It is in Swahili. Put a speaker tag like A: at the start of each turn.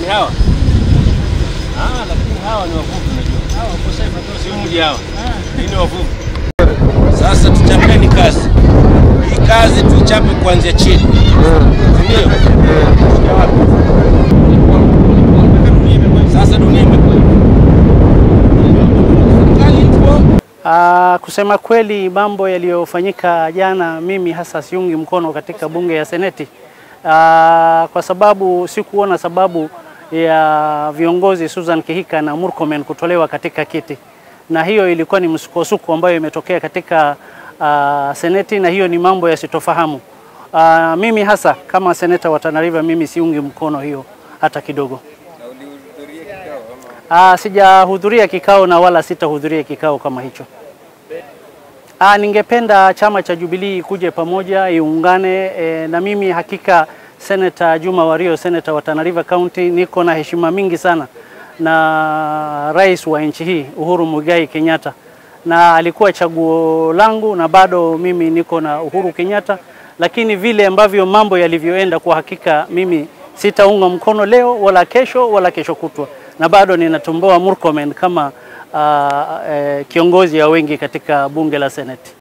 A: hawa ah, lakini hawa ni wavuvi, unajua hawa wako safe, si mji hawa, hii ni wavuvi. Sasa tuchapeni kazi hii, kazi tuichape kuanzia chini, ndio sasa dunia imekuwa serikali ipo
B: Ah, kusema kweli mambo yaliyofanyika jana, mimi hasa siungi mkono katika bunge ya seneti ah, kwa sababu sikuona sababu ya viongozi Susan Kihika na Murkomen kutolewa katika kiti, na hiyo ilikuwa ni msukosuko ambayo imetokea katika ah, seneti, na hiyo ni mambo yasitofahamu. Ah, mimi hasa kama seneta wa Tana River, mimi siungi mkono hiyo hata kidogo. Ah, sijahudhuria kikao na wala sitahudhuria kikao kama hicho. Ah, ningependa chama cha Jubilee kuje pamoja iungane e, na mimi hakika Senator Juma Wario, Senator wa Tana River County, niko na heshima mingi sana na rais wa nchi hii Uhuru Muigai Kenyatta, na alikuwa chaguo langu na bado mimi niko na Uhuru Kenyatta, lakini vile ambavyo mambo yalivyoenda, kwa hakika mimi sitaunga mkono leo wala kesho wala kesho kutwa, na bado ninatumboa Murkomen kama uh, eh, kiongozi wa wengi katika bunge la Seneti.